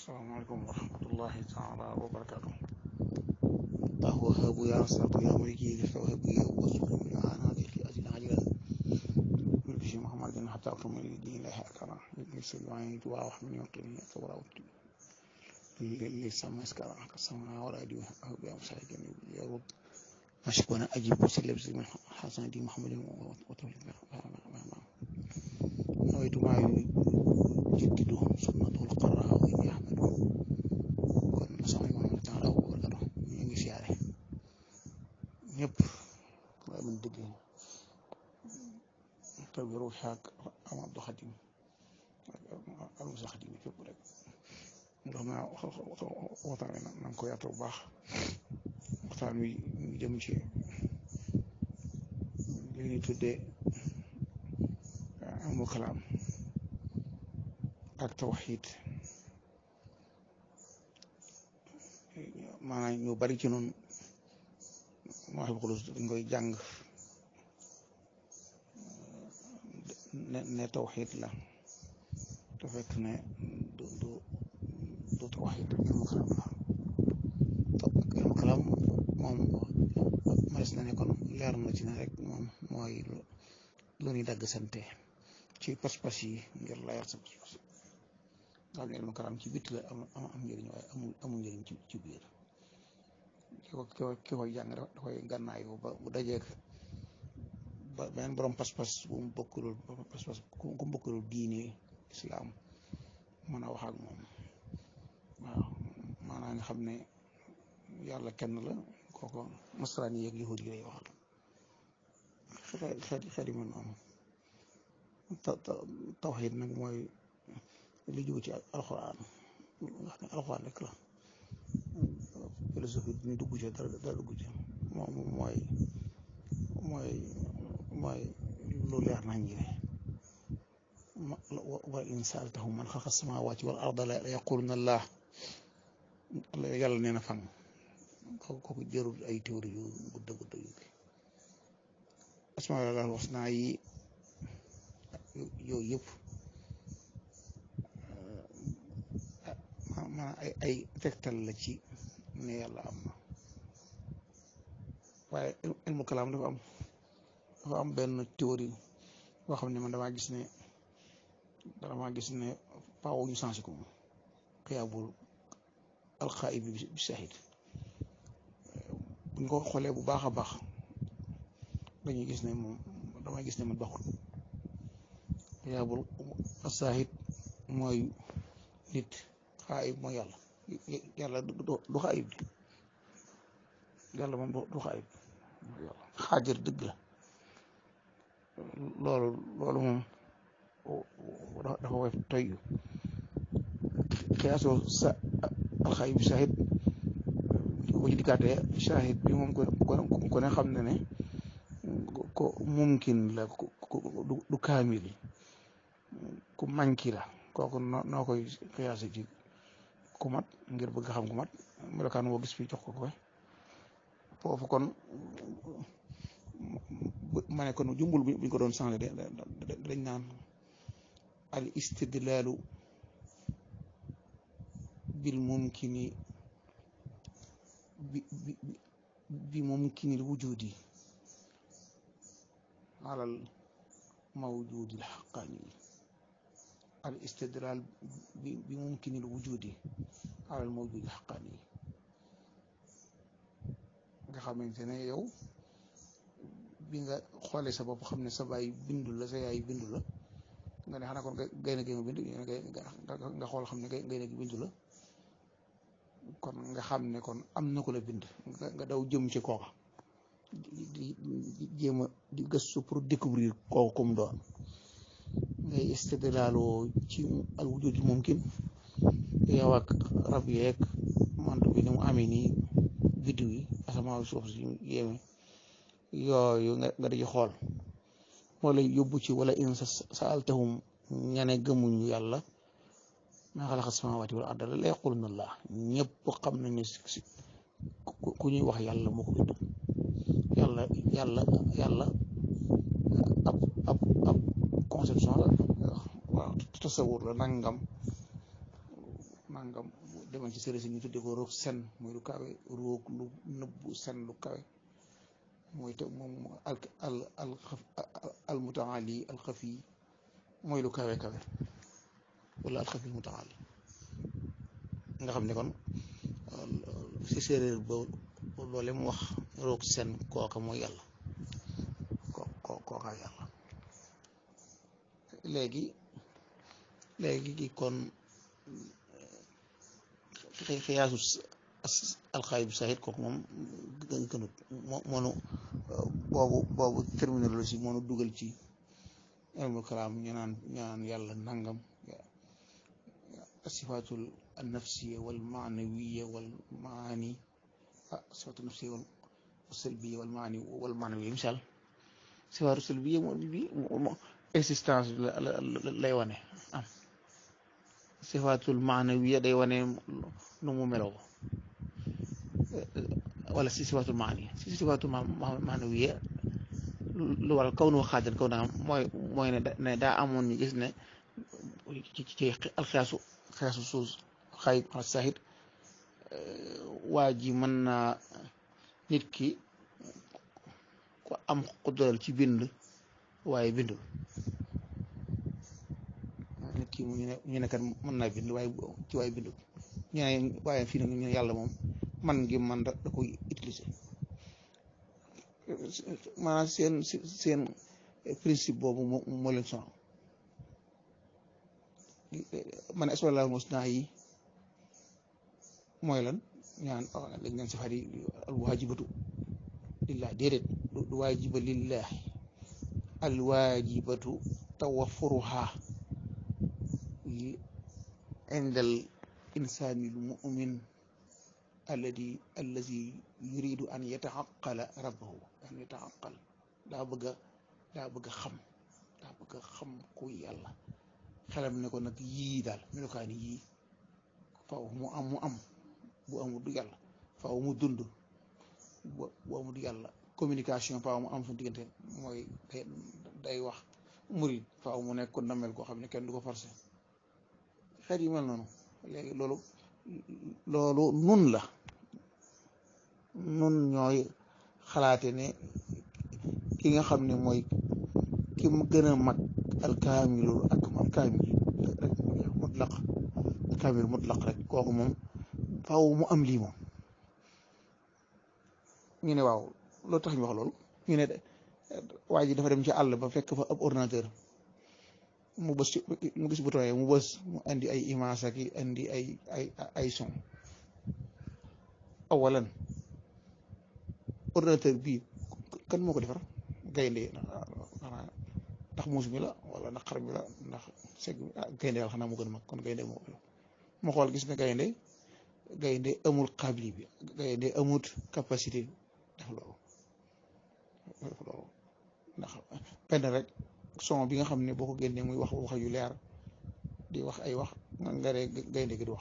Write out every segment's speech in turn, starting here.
asalaamaaleykum wa rahmatullahi taala wa barakaatu الله وهاب يا رزاق يا ملكي فوهب لي واسلم لي انا ذكي اجل عجلا بالبشي محمد حتى اكرم لي دين الله اكرم يسر وعين دعاء وحمل يقين كبر اللي سمى اسكرا كسمنا ولا دي وهب يا مساكين يا رب مشكونا اجيب وسلم زي من حسن دي محمد وتولد نويت ما يجدد سنته القراء ويحمد kon sama imam taala wa barakatu ñu ngi siyaare ñëpp waaye man dëgg taw bi ruux ak am Abdou Xadim ak Musa Xadim yi fépp rek ndox ma waxtaan wi na nga ko yaatu bu baax waxtaan wi ñu jëm ci li ñuy tuddee amul kalaam ak tawxiid maanaam ñu bari ci noonu moo xam xulus dañ koy jàng ne ne tawxiid la te fekk ne du du du tawxiid ilmu kalaam la ilmu kalaam moom manes na ne kon leer na ci ne rek moom mooy lu ñuy dagg sante ci pas-pas yi ngir layar sa pas-pas nga xam ne ilmu kalaam ci bitt la am am njëriñ waaye amul amul njëriñ ci ci biir ki ko ki koy jàng da koy gànnaayu ba bu dajeeg ba beneen borom pas-pas bu mu bokkulul pas-pas ku mu bokkulul diine islaam mën a wax ak moom waaw maanaam nga xam ne yàlla kenn la kooko nasaraan yi ak yahud yi lay waxal xeeti xeeti mel noonu tawxiid nag mooy li jóge ci alxuraan nga xam ne alxuraan rek la philosophie bi ñu dugg ci dara dara dugg ci moom mooy mooy mooy lu leer nañ ñi ne wa in saaltahum man xalqa samaawaati wal arda la yaquluna allah yàlla nee na fan kooku kooku jërul ay théorie yu gudda gudda yu asmaa al husna yi yooyu yëpp maanaam ay ay tegtal la ci ne yàlla am na waaye ilmu kalaam dafa am dafa am benn théorie boo xam ne man damaa gis ne damaa gis ne faaw ñu changé ko moom xiyaabul alxaayib bi shahid buñ ko xoolee bu baax a baax dañuy gis ne moom damay gis ne man baaxul xiyaabul shahid mooy nit xaayib mooy yàlla yàlla du xaayib di yàlla moom du xaayib xaajir dëgg la loolu loolu moom dafa woy toy xiyaasoo sa alxaayib shahid bu ci dikkaatee shahid bi moom ko ne xam ne ne ko mumkin la du kaamil ku manki la kooku noo koy xiyaase ci ku mat ngir bëgg xam ku mat melokaan woo gis fii jox ko ko foofu kon ma ne kon jumbul buñ ko doon changé de dañ naan al istidlaalu bil mumkini bi bi mumkinil wujudi alal mawjudil xaqaani al istidlal bi bi mumkinil wujudi alal mawjudi xaqaani nga xamante ne yow bi nga xoolee sa bopp xam ne sa baay bindu la sa yaay bindu la nga ne xanaa kon gaynde gi nga bindu nga xool xam ne gaynde gi bindu la kon nga xam ne kon am na ko la bind nga daw jëm ci kooka di jéem a di gëstu pour découvrir kooku comme doon ngay istidlaaloo ci al wujud mumkin yow ak rab yeeg mantu bi ni mu amee nii biddiw yi asamaaw suuf si yéeme yooyu nga di xool moo lay yóbbu ci wala in saaltahum ñane gëmuñu yàlla maa xalaqa samaawaati wal arda la yaquluna allah ñëpp xam nañ ne si ku ñuy wax yàlla moo ko bind yàlla yàlla yàlla ab ab ab conception la waaw tasawur la nangam nangam demal ci sëriñ si ñu tuddee ko roog sen muy lu kawe roog lu nëbbu sen lu kawe mooy te moom al al al al mutaali al xafi mooy lu kawe kawe wala al xafi mutaali nga xam ne kon si séeréer ba loole mu wax roog sen kooka mooy yàlla ko kooka yàlla léegi léegi gi kon xiyaasu alxaayib saahid kooku moom gënut moonu boobu boobu terminologie moonu dugal ci ilmul kalaam ñu naan ñu naan yàlla nangam sifaatul nafsiya wal maanawiya wal maani ah sifaatul nafsiya wal salbiya wal maani wal maanawiya misaal sifaatu salbiya moom bi existence lay wane am sifaatul maanawiya day wane nu mu meloo wala si sifaatul maani si sifaatul maanawiya lu waral kaw nu xaajan kaw naa mooy mooy ne daa amoon ñu gis ne ci ci alxiyaasu xiyaasu suus xaay saahid waa ji mën naa nit ki ku am xuddaral ci bind waaye bindul nit ki ñu ne ñu ne kat mën naa bind waaye ci waaye bindul ñu ne waaye fii nag ñu ne yàlla moom man ngi man da da koy utiliser maanaam seen seen principe boobu moo leen sonal man asmaul husna yi mooy lan ñaan dañ ñaan sifaat yi al waajibatu lillah déedéet du waajiba lillahi al waajibatu tawafuruha عند الإنسان المؤمن الذي الذي يريد أن يتعقل ربه أن يتعقل daa bëgg a daa bëgg a xam daa bëgg a xam ku yàlla xelam ne ko nag yii daal melukaani yii faw mu am mu am bu amul du yàlla faw mu dund bu amul du yàlla communication faw mu am suñu diggante mooy day wax murid faw mu nekk ko ndamel koo xam ne kenn du ko forcé xeet yi mel noonu léegi loolu loolu nun la nun ñooy xalaate ne ki nga xam ne mooy ki mu gën a mag alkaamilu ak alkaamil rek mutlaq alkaamil mutlaq rek kooku moom faaw mu am lii moom ñu ne waaw loolu tax ñu wax loolu ñu ne waa ji dafa dem ci àll ba fekk fa ab ordinateur mu bës ci mu gis bu tooyee mu bës mu indi ay image ak indi ay ay ay son awalan ordinateur bii kan moo ko defar gaynde ndax muus mi la wala ndax xar mi la ndax seg gaynde yàlla xanaa mu gën a mag kon gaynde moo ko mu xool gis ne gaynde gaynde amul xabli bi gaynde amut capacité def loolu def loolu ndax benn rek son bi nga xam ne boo ko génnee muy wax wax yu leer di wax ay wax nga ne gaynde gi du wax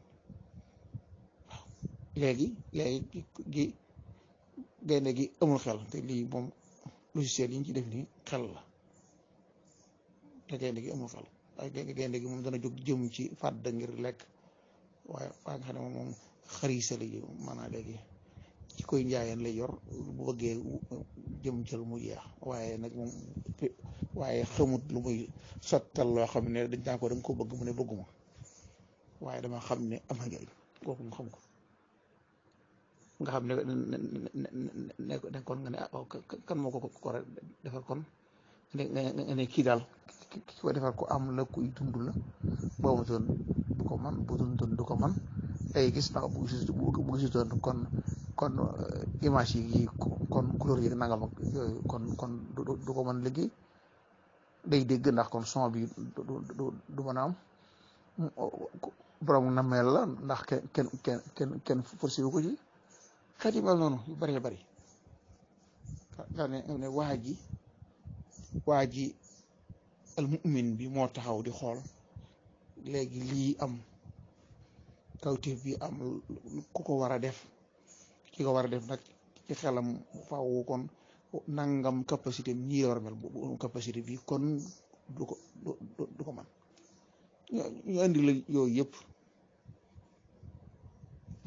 waaw léegi léegi gi gaynde gi amul xel te lii moom logiciel yi ñu ci def nii xel la te gaynde gi amul xel waaye gaynde gi moom dana jóg jëm ci fàdd ngir lekk waaye waaye nga xam ne moom moom xariisa la ji maanaam léegi ci koy njaayeen lay yor bu bëggee jëm jël mu jeex waaye nag moom waaye xamut lu muy sottal loo xam ne dañ taa ko da nga ko bëgg mu ne bëgguma waaye dama xam ne am na njëriñ kooku mu xam ko nga xam ne ne ne kon nga ne ah kan moo ko ko defar kon nga ne kii daal ki ko defar ko am la kuy dund la boobu doon du ko man bu dund du ko man ay gis ndax bu gis bu gisutoon kon kon image yi kon couleur yi nangam ak yooyu kon kon du ko mën liggéey day dégg ndax kon son bi du du du mën a am borom nameel la ndax kenn kenn kenn kenn kenn forcé wu ko ci xeet yi mel noonu yu bëree bëri daa ne ne waa ji waa ji al mu'min bi moo taxaw di xool léegi lii am kawteef bi am ku ko war a def ki ko war a def nag ci xelam faaw kon nangam capacité am ñii la war a mel bu capacité bi kon du ko du ko man ñu indi la yooyu yëpp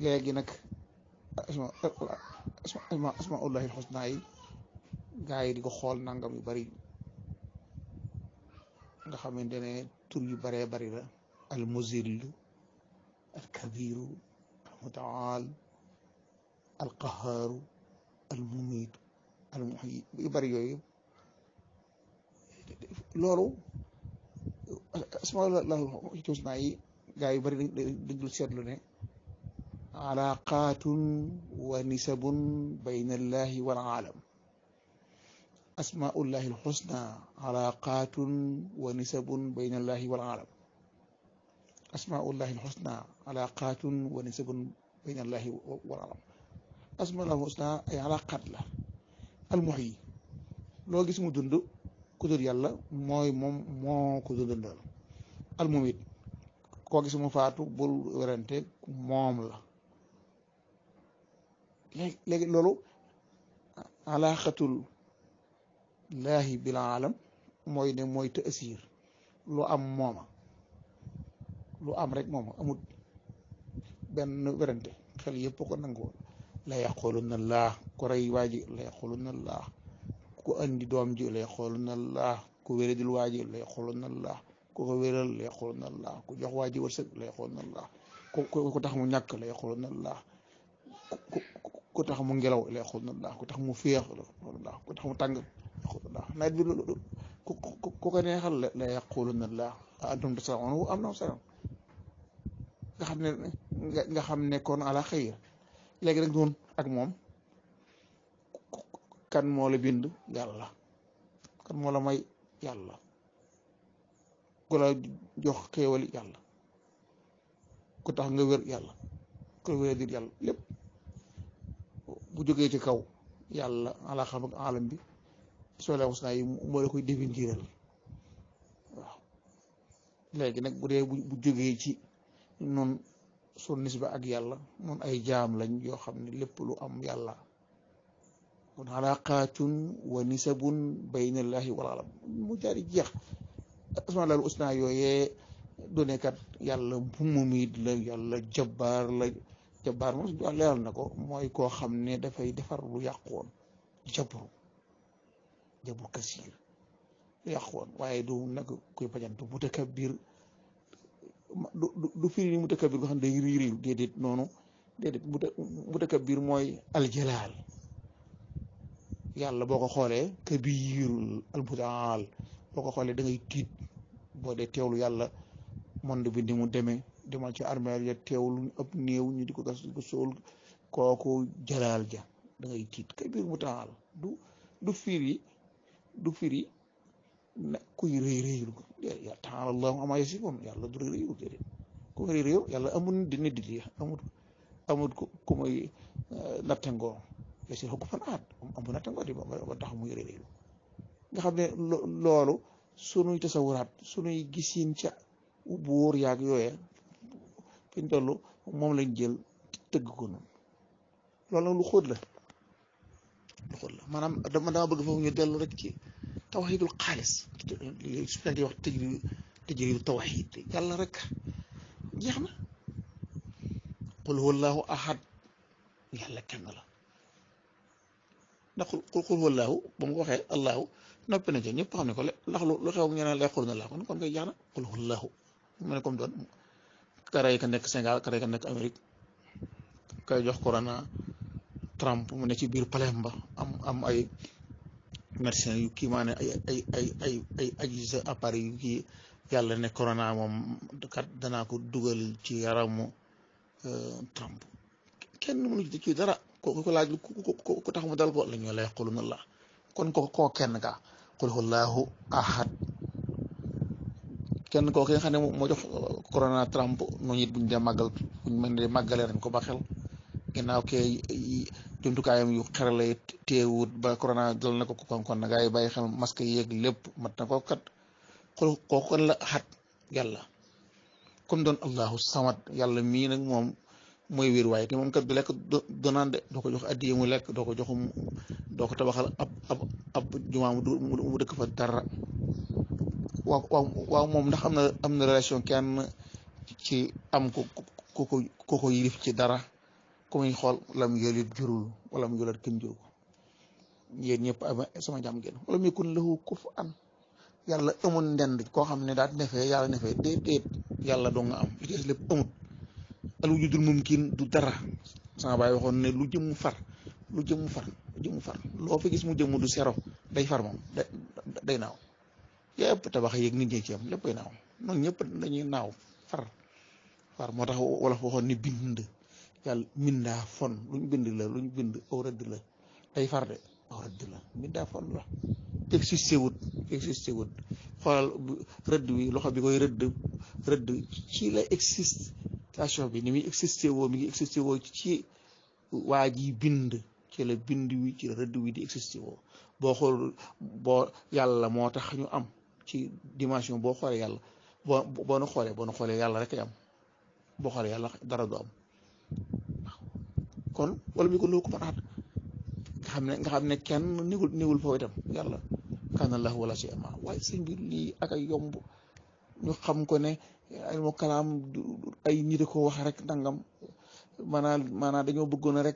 léegi nag asma asma asmaullahi alxusna yi gaa yi di ko xool nangam yu bari nga xamante ne tur yu baree bari la al muzillu al kabiru al mutaal al qahaaru al mumiitu al muhyi yu bari yooyu loolu asmaullahi alxusna yi gaa yu bari dañ dul seetlu ne alaqaatun wa nisabun bayna allahi wal aalam asmaullahi alxusna alaqaatun wa nisabun bayna allahi wal aalam asmaullahi alxusna alaqaatun wa nisabun bayna allahi wal aalam asmaullahi alxusna ay alaqaat la almuhyi loo gis mu dund ku dul yàlla mooy moom moo ko dundal almumit koo gis mu faatu bul werante moom la léegi léegi loolu alaaxatul laahi bil aalam mooy ne mooy taasiir lu am mooma lu am rek mooma amul benn werante xel yëpp ko nangoo la yaquluna laa ku rey waa ji la yaquluna laa ku andi doom ji la yaquluna laa ku wéradil waa ji la yaquluna laa ku ko wéral la yaquluna laa ku jox waa ji wërsëg la yaquluna laa ku ku tax mu ñàkk la yaquluna laa ku tax mu ngelaw la yaquluna laa ku tax mu féex la ku tax mu tàng la nawet bi ku ku ko neexal la yaquluna laa antum tasma'uun am na solo nga xam ne nga xam ne kon ala xayr léegi nag noonu ak moom kan moo la bind yàlla kan moo la may yàlla ku la jox xéewali yàlla ku tax nga wér yàlla ku la wér dir yàlla lépp bu jógee ci kaw yàlla ala xam ak alam bi soo la was naa yi moo la koy définiral waaw léegi nag bu dee bu jógee ci noonu sun nisba ak yàlla noon ay jaam lañ yoo xam ne lépp lu am yàlla kon alaqaatun wa nisabun baynallahi wal alam mu jaari jeex asmaa laal usna yooyee du nekkat yàlla mumit la yàlla jabbaar la jabbaar moom suñu leeral na ko mooy koo xam ne dafay defar lu yàqoon jabru jabru kasiir lu yàqoon waaye du nag kuy bajantu mutakabbir du du firi ni mutakabbir nga xam ne day rii riiw déedéet noonu déedéet mutakabbir mooy aljalaal yàlla boo ko xoolee kabirul almutaal boo ko xoolee da ngay tiit boo dee teewlu yàlla monde bi ni mu demee demal ci armeel ya teewlu ëpp néew ñu di ko gas di ko sóol kooku jalaal ja da ngay tiit kabir mutaal du du firi du firi ne kuy rëy rëyul ko ya taala allahu ama yasifun yàlla du rëy rëyul déedéet ku rëy rëyul yàlla amul di nit di amul amul ku muy nattangoo si ko fan aat amul nattangoo di ba tax muy rëy rëyul nga xam ne loolu sunuy tasawuraat sunuy gisin ca buur yaag yooye fi ñu toll moom lañ jël tëgg ko noonu loolu nag lu xóot la lu xóot la maanaam dama dama bëgg foofu ñu dellu rek ci tawxiidul xaalis li su fekkee wax tëjri tëjridu tawxiid yàlla rek jeex na qul huwallahu ahad yàlla kenn la ndax qul qul huwallahu ba mu waxee allahu noppi na ci ñëpp xam ne ko ndax lu xew ñu ne lay xul na laa kon kon koy jeex na qul huwallahu mu ne comme doon kare ka nekk Sénégal kare ka nekk Amérique kay jox corona Trump mu ne ci biir palais ba am am ay médecin yu kii maa ne ay ay ay ay ay aji sa appareil yu kii yàlla ne corona moom kat danaa ko dugal ci yaramu Trump kenn mënu ci dara ko ko laaj ku tax mu dal ko la ñu lay xulu na la kon ko koo kenn ka qul huwallahu ahad kenn koo ki nga xam ne moo jox corona Trump noonu it buñ dee màggal buñ mën dee màggalee nañ ko ba xel ginnaaw kee jumtukaayam yu xarale teewut ba corona dal na ko kon kon na gaa yi bàyyi xel masque yeeg lépp mat na ko kat xul kooku kon la xat yàlla comme doon allahu samad yàlla mii nag moom mooy wér waaye te moom kat du lekk donaan de doo ko jox addiye mu lekk doo ko jox doo ko tabaxal ab ab ab jumaa mu dëkk fa dara waaw waaw waaw moom ndax am na am na relation kenn ci am ko ko ko ko yilif ci dara ku muy xool lam yëlit jurul wala mu yëlat kenn juru ko yéen ñëpp ama sama jàmm ngeen wala mu yakun lahu kufuwan yàlla amul ndend koo xam ne daal nefee yàlla nefee déet déet yàlla doo nga am li ci des lépp amut al wujudul mumkin du dara sama baay waxoon ne lu jëm mu far lu jëm mu far lu jëm mu far loo fi gis mu jëm du sero day far moom day day naaw yëpp tabax yeeg nit ñi ci am léppay naaw noonu ñëpp dañuy naaw far far moo tax wala waxoon ni bind yàlla mindaa fon luñ bind la luñ bind aw rëdd la day far de aw rëdd la mindaa fon la existé wut existé wut xoolal rëdd wi loxo bi koy rëdd rëdd ci la existation bi ni muy existé woo mi ngi existé woo ci waa ji bind ci la bind wi ci la rëdd wi di existé woo boo xool boo yàlla moo tax ñu am ci dimension boo xoolee yàlla boo boo nu xoolee boo nu xoolee yàlla rek am boo xoolee yàlla dara du am kon wala mi ko loo ko manaat nga xam ne nga xam ne kenn niwul niwul foofu itam yàlla kana lahu wala si ama waaye sëñ bi lii ak ay yomb ñu xam ko ne ay mo kalaam ay nit ko wax rek nangam maanaam maanaam dañoo bëggoon rek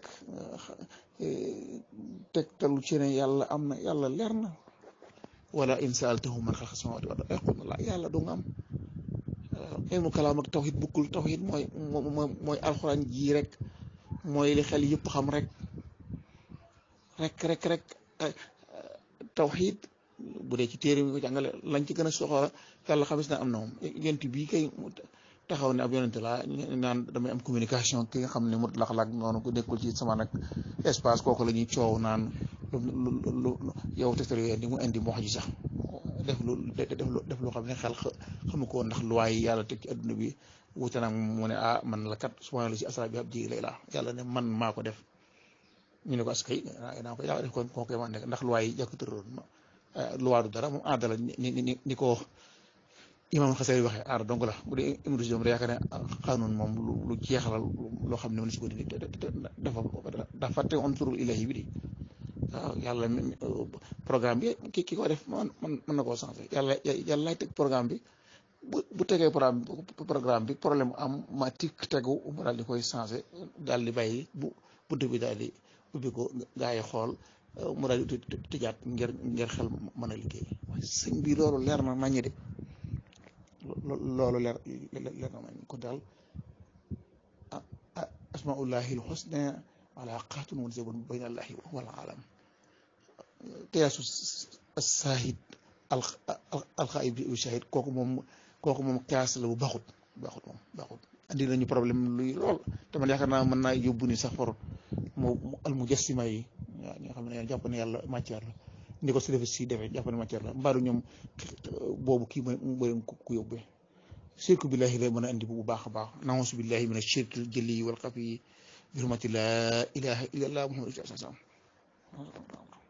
tegtalu ci ne yàlla am na yàlla leer na wala in saaltahum man xalqa samawati wal ardi yaquluna la yàlla du nga am ilmu kalaam ak tawxid bukkul tawxid mooy mooy alxuraan ji rek mooy li xel yëpp xam rek rek rek rek tawxid bu dee ci téere mi ko jàngale lañ ci gën a soxla yàlla xamis na am na moom yent bii kay taxaw ne ab yonente la naan damay am communication ki nga xam ne mut lax-lak noonu ko nekkul ci sama nag espace kooku la ñuy coow naan lu lu yow tegtal yooyu indi mu indi mu wax ji sax def lu def loo xam ne xel xamu ko ndax luwaay yi yàlla teg ci adduna bi wuute nag mu ne ah man la kat subhaana la si asra bi ab ji lay la yàlla ne man maa ko def ñu ne ko askay naa ko yàlla def ko moo koy man nekk ndax luwaay yi jàkk tëroon luwaa du dara moom aada la ni ni ni ko imam xasee waxee aada donc la bu dee imam si doom da yaakaar ne xanuun moom lu jeexalal loo xam ne mën si ko dindi dafa dafa fàtte on turul ilahi bi di waaw yàlla programme bi ki ki ko def man mën na koo changé yàlla yàlla lay teg programme bi bu bu tegee programme programme bi problème am ma tik tegu mu daal di koy changé daal di bàyyi bu bunt bi daal di ubbi ko gaa yi xool mu daal di tëjaat ngir ngir xel mën a liggéey sëñ bi loolu leer na nañu de loolu leer leer na nañ ko daal asmaullahi lxusna alaqatun munsabun bayna allahi wal alam qiyaasu saahid alxaib bi shahid kooku moom kooku moom qiyaas la bu baaxut baaxut moom baaxut andi nañu problème luy lool te man yaakaar naa mën naa yóbbu ni sax for mu al mujassima yi waaw ñi nga xam ne jàpp ne yàlla matière la ni ko si defe si defee jàpp ne matière la mbaaru ñoom boobu kii mooy mooy ku yóbbee shirku billahi la mën a andi bu baax a baax naawusu billahi min ashirki jëli wal xafi bi hurmati la ilaha illa allah muhammadu sallallahu alayhi wa sallam